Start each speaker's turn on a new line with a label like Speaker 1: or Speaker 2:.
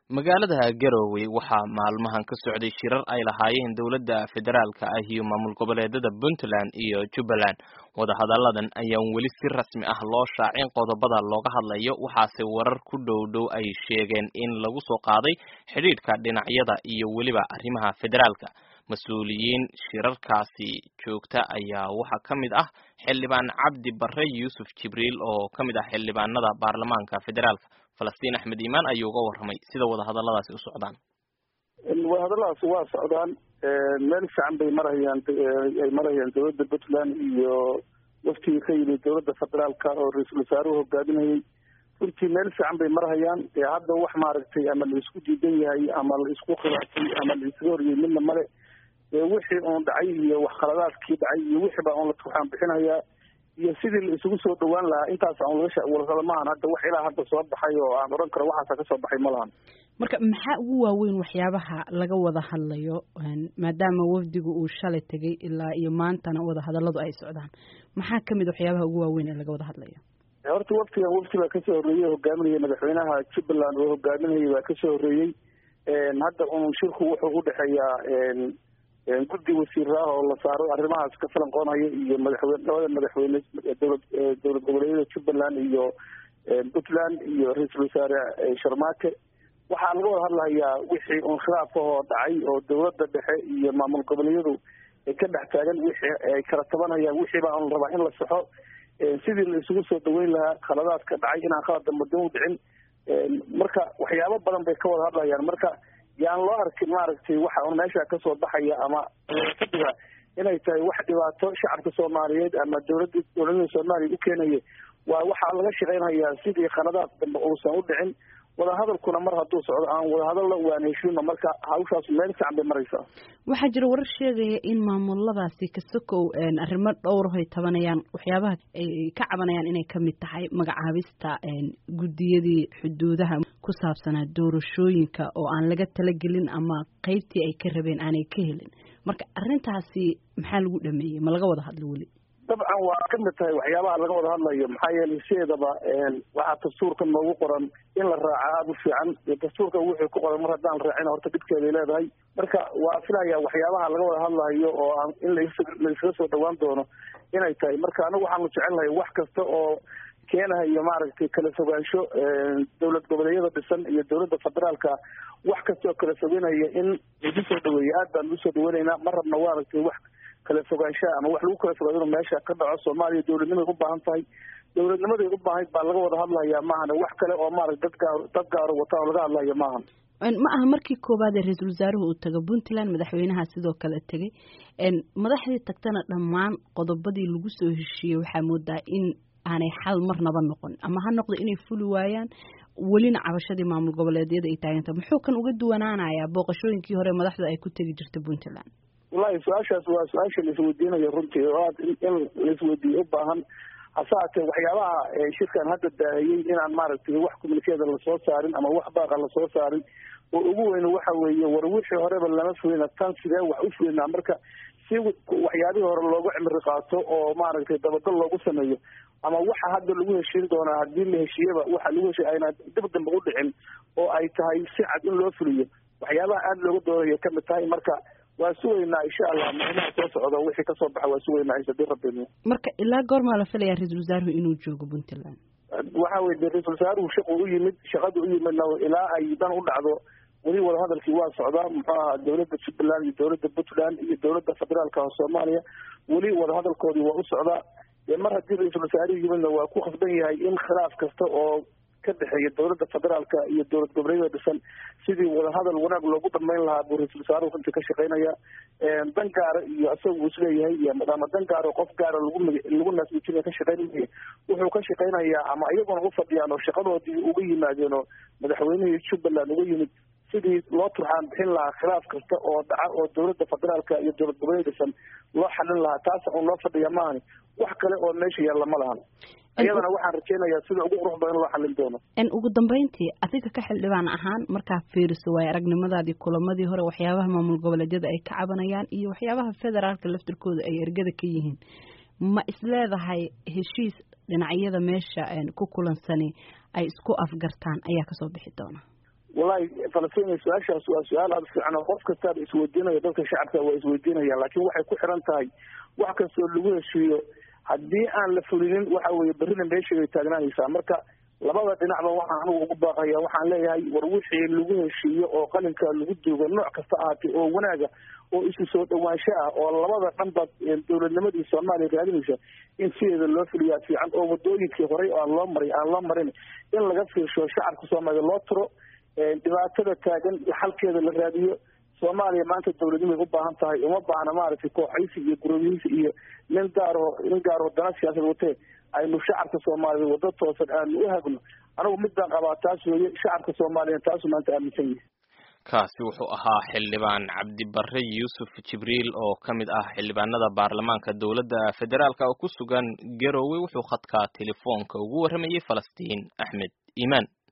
Speaker 1: magaalada garowe waxaa maalmahan ka socday shirar ay lahaayeen dowladda federaalka ah iyo maamul goboleedada puntland iyo jubbaland wadahadalladan ayaan weli si rasmi ah loo shaacin qodobada looga hadlayo waxaase warar ku dhow dhow ay sheegeen in lagu soo qaaday xidhiidhka dhinacyada iyo weliba arrimaha federaalka mas-uuliyiin shirarkaasi joogta ayaa waxaa ka mid ah xildhibaan cabdi barre yuusuf jibriil oo ka mid ah xildhibaanada baarlamaanka federaalka falastiin axmed iimaan ayuu uga warramay sida wadahadalladaasi u socdaan
Speaker 2: wadahadalladaas waa socdaan meel fiican bay marayaan ay marayaan dowladda puntland iyo waftigii ka yimid dowladda federaalka oo ra-iisul wasaaruhu hogaaminayay runtii meel fiican bay marhayaan ee hadda wax maaragtay ama la isku diidan yahay ama la isku khilaafay ama la isaga horyay midna male wixii uun dhacay iyo wax khaladaadkii dhacay iyo wixii baa un waxaan bixinayaa iyo sidii la isugu soo dhawaan lahaa intaas aan laga maahan hadda wax ilaa hadda soo baxay oo aan odhan karo waxaasa kasoo baxay ma lahan
Speaker 3: marka maxaa ugu waaweyn waxyaabaha laga wada hadlayo maadaama wafdigu uu shalay tegay ilaa iyo maantana wadahadalladu ay socdaan maxaa kamid waxyaabaha ugu waaweyn ee laga wada hadlayo
Speaker 2: horta waftigan wafti baa kasoo horreeyey hogaaminaya madaxweynaha jubbaland oo hogaaminayay baa kasoo horreeyey hadda un shirku wuxuu udhexeeyaa guddi wasiir ah oo la saaro arrimahaas ka falanqoonaya iyo madaxweyne labada madaxweyne dowlad dowlad goboleedyada jubbaland iyo puntland iyo ra-iisul wasaare sharmaake waxaa laga wada hadlayaa wixii un khilaaf ahoo dhacay oo dowladda dhexe iyo maamul goboleedyadu ay ka dhex taagan wixii ay kala tabanayaan wixii baa un rabaa in la saxo sidii la isugu soo dhaweyn lahaa khaladaadka dhacay inaan khalad damba dan u dhicin marka waxyaabo badan bay ka wada hadlayaan marka yaan loo arkin maaragtay waxa un meesha kasoo baxaya ama fadiga inay tahay wax dhibaato shacabka soomaaliyeed ama dowladda dowladada soomaaliya u keenaya waa waxaa laga shaqeynayaa sidii khaladaad dambe uusan u dhicin wadahadalkuna mar hadduu socdo aan wadahadallo waan heshiino marka hawshaas meel fiican bay maraysaa
Speaker 3: waxaa jira warar sheegaya in maamuladaasi kasokow arrimo dhowrahoy tabanayaan waxyaabaha ay ka cabanayaan inay kamid tahay magacaabista guddiyadii xuduudaha ku saabsanaa doorashooyinka oo aan laga talagelin ama qeybtii ay ka rabeen aanay ka helin marka arrintaasi maxaa lagu dhameeyey ma laga wada hadlo weli
Speaker 2: dabcan waa kamid tahay waxyaabaha laga wada hadlayo maxaa yeelay sideedaba waxaa dastuurka noogu qoran in la raaca aada u fiican dastuurka wuxuu ku qoran mar haddaan raacin horta dhibkeeday leedahay marka waa filaya waxyaabaha laga wada hadlayo oo aan in laiskaga soo dhawaan doono inay tahay marka anagu waxaanu jecelnahay wax kasta oo keenahayo maaragtay kala fogaansho dowlad goboleedyada dhisan iyo dowladda federaalka wax kasta oo kala fogeynaya in lagu soo dhaweeyo aad baan ugu soo dhaweynaynaa ma rabna maaragtay wax kala fogaanshaha ama wax lagu kala fogaado inuu meesha ka dhaco soomaaliya dowladnimaday u baahan tahay dowladnimaday u baahayd baa laga wada hadlayaa maahan wax kale oo maarata dad gaar dad gaaro wata oo laga hadlaya maahan
Speaker 3: ma aha markii koowaad ee ra-iisul wasaaruhu uu tago puntland madaxweynaha sidoo kale tegay madaxdii tagtana dhammaan qodobadii lagu soo heshiiyey waxaa moodaa in aanay xal marnaba noqon ama ha noqdo inay fuli waayaan welina cabashadii maamul goboleedyada ay taaganta muxuu kan uga duwanaanayaa booqashooyinkii hore madaxda ay ku tegi jirta puntland
Speaker 2: wallahi su-aashaas waa su-aasha laisweydiinayo runtii oo aad in laisweydiiyo u baahan hase haatee waxyaabaha shirkan hadda daahiyey inaan maaragtay wax communikeeda lasoo saarin ama wax baaqa lasoo saarin oo ugu weyn waxa weeye war wixii horeba lama fulina tan sidee wax u fulinaa marka si waxyaabihii hore loogu cimri qaato oo maaragtay dabadal loogu sameeyo ama waxa hadda lagu heshiin doonaa haddii la heshiiyaba waxa lagu heshiy ayna dib dambe u dhicin oo ay tahay si cad in loo fuliyo waxyaabaha aada looga doonayo kamid tahay marka waa sugaynaa insha allah maalmaha soo socdo wixii kasoo baxa waa sugaynaa hadii rabbi
Speaker 3: marka ilaa goormaa la filayaa ra-iisul wasaaruhu inuu joogo puntland
Speaker 2: waxa weye de ra-isul wasaaruhu shaqu u yimid shaqadu u yimidna ilaa ay dan u dhacdo weli wadahadalkii waa socdaa muxuu ahaa dowladda jubbaland iyo dowladda puntland iyo dowladda federaalka soomaaliya weli wadahadalkoodii waa u socdaa mar haddii ra-iisul wasaaruhu yimidna waa ku khasban yahay in khilaaf kasta oo ka dhexeeya dowladda federaalka iyo dowlad goboleedyada dhisan sidii wadahadal wanaag loogu dhamayn lahaa buu ra-isul wasaaruhu runtii ka shaqeynaya dan gaara iyo isaga uu isleeyahay ama dan gaaro qof gaara lagu lagu naasmijinaya ka shaqeynaya wuxuu ka shaqeynayaa ama iyaguna u fadhiyaan oo shaqadoodii uga yimaadeen oo madaxweynihii jubbaland uga yimid sidii loo turxaan bixin lahaa khilaaf kasta oo dhaca oo dowladda federaalka iyo dowlad goboleed dhisan loo xalin lahaa taas un loo fadhiya maahani wax kale oo meesha yaalla ma lahan iyadana waxaan rajeynayaa sida ugu qurux badan loo xalin doono
Speaker 3: ugu dambeyntii adiga ka xildhibaan ahaan markaa fiiriso waayo aragnimadaadii kulamadii hore waxyaabaha maamul goboleedyada ay ka cabanayaan iyo waxyaabaha federaalka laftirkooda ay ergada ka yihiin ma isleedahay heshiis dhinacyada meesha ku kulansani ay isku afgartaan ayaa kasoo bixi doona
Speaker 2: wallahi falastiin su-aashaas waa su-aal aada fiican oo qof kastaaba isweydiinaya dadka shacabka waa isweydiinaya laakiin waxay ku xiran tahay wax kastoo lagu heshiiyo haddii aan la fulinin waxa weeye berrina meeshaay taagnaanaysaa marka labada dhinacba waxaan anigu ugu baaqaya waxaan leeyahay war wixii lagu heshiiyo oo qalinka lagu duugo nooc kasta ahaatay oo wanaaga oo isu soo dhawaansho ah oo labada dhanba dowladnimadii soomaaliya raadinaysa in sideeda loo fuliyaa fiican oo wadooyinkii horey aan loo maray aan loo marin in laga fiirsho shacabka soomaaliya loo tiro dhibaatada taagan xalkeeda la raadiyo soomaaliya maanta dowladnimay u baahan tahay uma baahna maaragtay kooxaysi iyo gurooyihisi iyo nin gaaro nin gaaro dana siyaasad watee aynu shacabka soomaaliya waddo toosan aanu u hagno anigu mid baan qabaa taas weeye shacabka soomaaliya taasu maanta aaminsan yahay
Speaker 1: kaasi wuxuu ahaa xildhibaan cabdibare yuusuf jibriil oo ka mid ah xildhibaanada baarlamaanka dowladda federaalka oo ku sugan garowe wuxuu khadka telefoonka ugu warramayey falastiin axmed iimaan